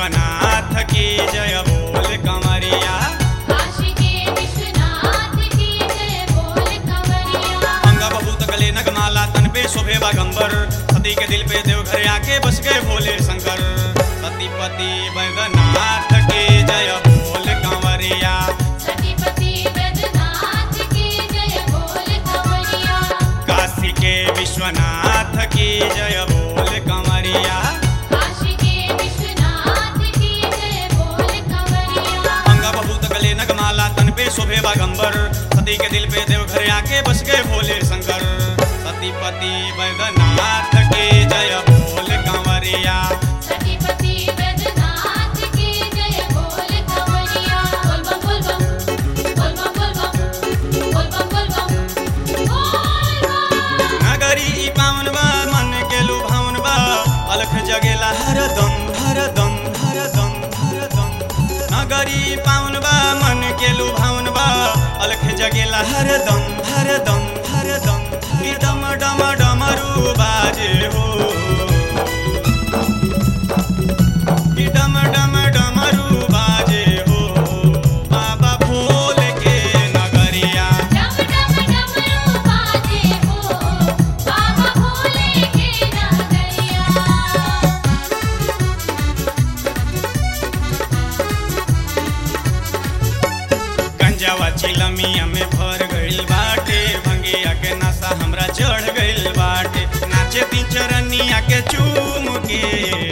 विश्वनाथ की जय बोल कंवरिया काशी के विश्वनाथ की जय बोल कंवरिया अंगा बहुत गले नगमाला तन पे शोभे बागंबर सती के दिल पे देव घर आके बस गए भोले शंकर सतीपति बैद्यनाथ की जय बोल कंवरिया सतीपति बैद्यनाथ की जय बोल कंवरिया काशी के विश्वनाथ की जय बोल कंवरिया काशी के विश्वनाथ की जय बोल कंवरिया अंगा बहुत गले नगमाला तन पे शोभे बागंबर सती के दिल पे देव घर आके बस गए भोले शंकर सतीपति बैद्यनाथ की जय बोल कंवरिया सतीपति बैद्यनाथ की जय बोल कंवरिया बोल बम बोल बम बोल बम बोल बम बोल बम बोल बम बोल बम नगरी ई पावन बा मन के लुभावन बा अलख जगेला हरदम हरदम हरदम हरदम नगरी ई पावन बा मन के लुभावन बा अलख जगेला हरदम हरदम हरदम ई डम डम डमरू बाजे हो ई डम डम डमरू बाजे हो बाबा भोले के नगरिया डम डम डमरू बाजे हो बाबा भोले के नगरिया गंजावा चिलमिया में भर गइल बाटे भंगिया के नशा हमरा चढ़ गइल बाटे नाचे ती चरनिया के चूम के